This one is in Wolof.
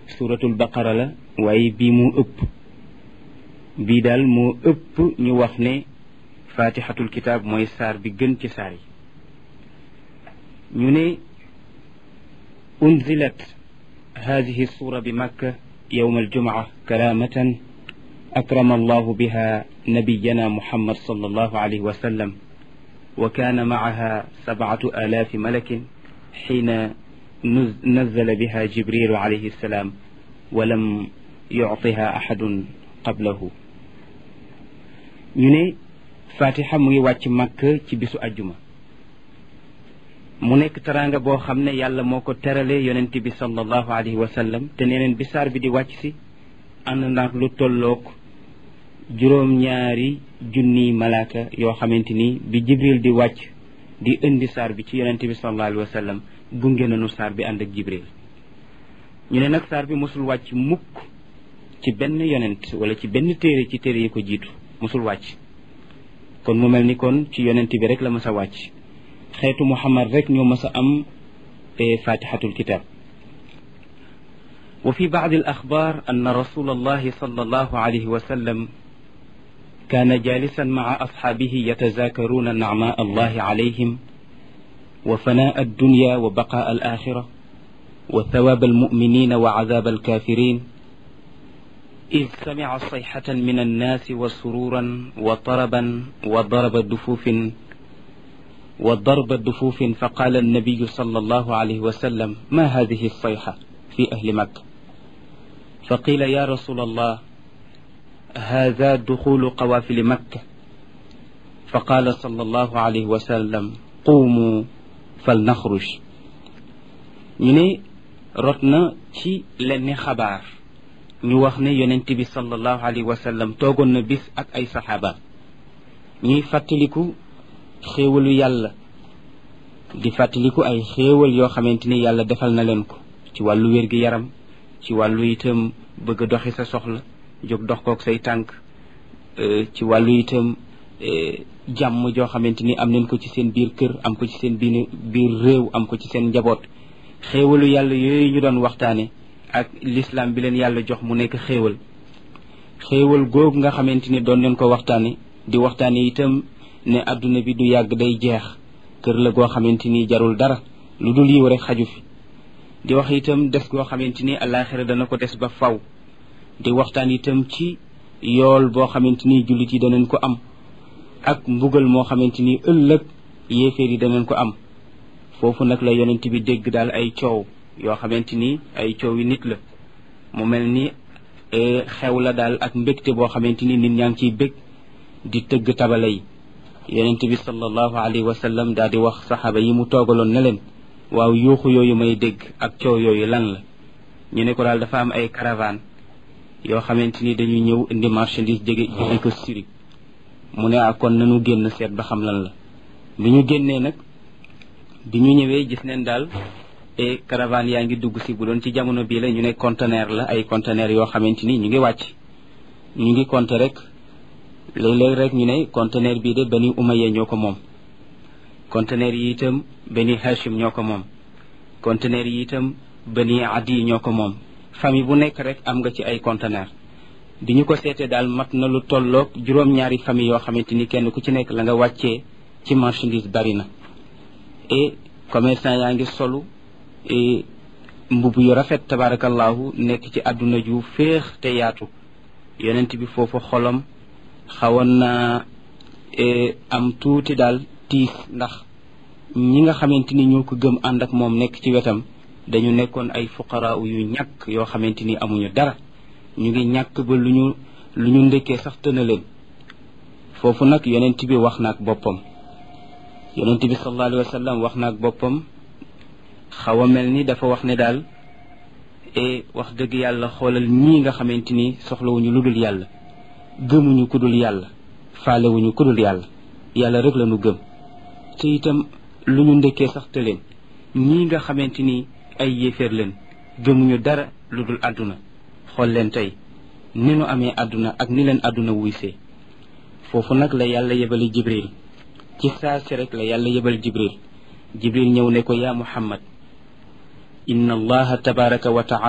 suratul baqara la waaye bii moo ëpp bii daal moo ëpp ñu wax ne fatihatul kitab mooy saar bi gën ci saar yi ñu ne unzilat hadihi sura bi makka yowma aljumaa karamatan akrama allahu biha nabiyana muhammad sallallahu alayhi wa sallam wa kana macaha sabcatu alaafi malakin xiina nazala biha jibrilu alayhi salaam walam yuctiha axadun qablahu ñu ne fatiha mu ngi wàcc màkk ci bisu ajjuma mu nekk teraanga boo xam ne yàlla moo ko terale yonent bi sallallahu alayhi wa sallam te neneen bi saar bi di wàcc si ànd naag lu tolloog juróom-ñaari junniy malaaka yoo xamante ni bi jibril di wàcc di indi saar bi ci yonent bi sallallahu alayhi wa sallam gunge nañu saar bi ànd ak jibril ñu ne nag saar bi mosul wàcc mukk ci benn yonent wala ci benn téere ci téere yi ko jiitu mosul wàcc kon mu mel ni kon ci yonent bi rek la mës a wàcc xeetu muhammad rek ñoo mës a am fatihatul kitab wa fi baadi al axbar an rasul allahi sal allahu alayhi wa sallam كان جالسا مع أصحابه يتذاكرون نعماء الله عليهم وفناء الدنيا وبقاء الآخرة وثواب المؤمنين وعذاب الكافرين إذ سمع صيحة من الناس وسرورا وطربا وضرب دفوف وضرب الدفوف فقال النبي صلى الله عليه وسلم ما هذه الصيحة في أهل مكة فقيل يا رسول الله هذا دخول قوافل مكة فقال صلى الله عليه وسلم قوموا فلنخرج ñu ne rot na ci lenn xabaar ñu wax ne yonent bi sallallahu alayhi wa sallam toogoon na bis ak ay saxaaba ñuy fàttaliku xéewalu yàlla di fàttaliku ay xéewal yoo xamante ni yàlla defal na leen ko ci wàllu wér-gi-yaram ci wàllu itam bëgg a doxi sa soxla jóg dox kook say tànk ci wàllu itam jàmm joo xamante ni am nañ ko ci seen biir kër am ko ci seen biir biir réew am ko ci seen njaboot xéewalu yàlla yooyu ñu doon waxtaane ak l'islam bi leen yàlla jox mu nekk xéewal xéewal googu nga xamante ni doon leen ko waxtaane di waxtaane itam ne adduna bi du yàgg day jeex kër la goo xamante ni jarul dara lu dul yiw rek xaju fi di wax itam des goo xamante ni alaxira dana ko des ba faw di waxtaan itam ci yool boo xamante ni jullit yi danañ ko am ak mbugal moo xamante ni ëllëg yéeféer yi danañ ko am foofu nag la yonent bi dégg daal ay coow yoo xamante ni ay coow yi nit la mu mel ni xew la daal ak mbégte boo xamante ni nit ñaa ngi ciy bég di tëgg tabala yi yonent bi sallallahu alayhi wa sallam daal di wax saxaaba yi mu toogaloon ne leen waaw yuuxu yooyu may dégg ak coow yooyu lan la ñu ne ko daal dafa am ay caravane yoo xamante ni dañuy ñëw indi marchandise jege jege ko Syrie mu ne ak kon nanu génn seet ba xam lan la bi ñu génnee nag bi ñu ñëwee gis neen daal e caravane yaa ngi dugg si bu doon ci jamono bii la ñu ne conteneur la ay conteneur yoo xamante ni ñu ngi wàcc ñu ngi compter rek léeg-léeg rek ñu ne conteneur bii de bani umayya ñoo ko moom conteneur yi itam bani hashim ñoo ko moom conteneur yi itam bani adi ñoo ko moom famille bu nekk rek am nga ci ay conteneur bi ñu ko seetee daal mat na lu tolloog juróom-ñaari famille yoo xamante ni kenn ku ci nekk la nga wàccee ci marchandise bari na et commerçant yaa ngi solu et mbubb yu rafet tabarakallahu nekk ci àdduna ju féex te yaatu yonent bi foofu xolam xawoon na am tuuti daal tiis ndax ñi nga xamante ni ñoo ko gëm ànd ak moom nekk ci wetam dañu nekkoon ay fuqaraa yu ñàkk yoo xamante ni amuñu dara ñu ngi ñàkk ba lu ñu lu ñu ndekkee sax tëna leen foofu nag yonent bi wax na ak boppam yonent bi sallallahu alayhi wa sallam wax na ak boppam xaw a mel ni dafa wax ne daal e wax dëgg yàlla xoolal ñii nga xamante ni soxlawuñu lu dul yàlla gëmuñu ku dul yàlla faalewuñu ku dul yàlla yàlla rek la ñu gëm te itam lu ñu ndekkee sax te leen ñii nga xamante ni ay yéeféer leen gëmuñu dara lu dul àdduna xool leen tey ni nu amee àdduna ak ni leen àdduna wuysee foofu nag la yàlla yebali jibril ci saa si rek la yàlla yebal jibril jibril ñëw ne ko yaa muhammad inna allaha tabaraka wa taala